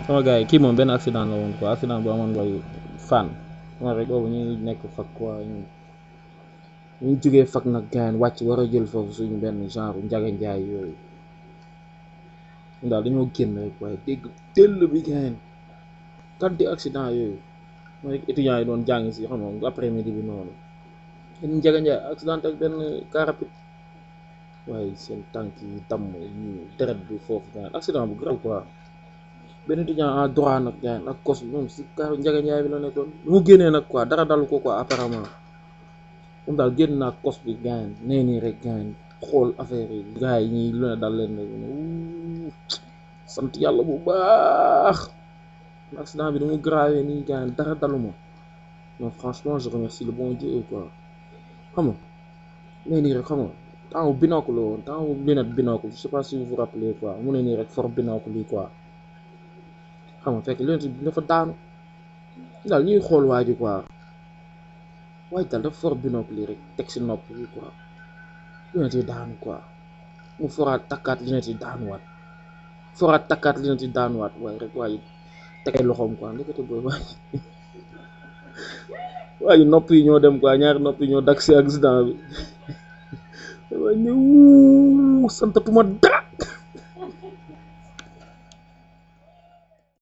sama gars yi kii moom benn accident la woon quoi accident bu amoon booy fan moo rek boobu ñu ngi nekk fag quoi ñu ñu jógee fag nag gars yi wàcc war a jël foofu suñu benn genre njaga njaay yooyu daal dañoo génn rek waaye dégg tëll bi gars yi kaddi accident yooyu mooy étudiants yi doon jàng si xam nga après midi bi noonu benn njaga njaay accident ak benn car rapide waaye seen tànk yi damm yi deret bi foofu gars yi accident bu grave quoi benn étudiant en droit nag gars yi ak kos bi moom si car njaga njaay bi la nekkoon lu mu génnee nag quoi dara dalu ko quoi apparemment moom daal génn naa kos bi gars yi nee nii rek gars yi xool affaire yi gars yi ñii lu ne dal leen rek sant yàlla bu baax accident bi damu grave nii gars yi dara daluma non franchement je remercie le bon Dieu quoi xam nga nee nii rek xam nga temps binocle la woon temps lunette binocle je sais pas si vous vous rappelez quoi mu ne nii rek for binocle yi quoi xam nga fekk lunette bi dafa daanu daal ñuy xool waa ji quoi waaye daal dafa for binocle yi rek teg si nopp yi quoi lunette yi daanu quoi mu foraat takkaat lunette yi daanuwaat foraat takkaat lunette yi daanuwaat waaye rek waaye tegay loxoom quoi ndekete booy waay waaye nopp yi ñoo dem quoi ñaari nopp yi ñoo dak si accident bi waaye ne wuu santatuma dara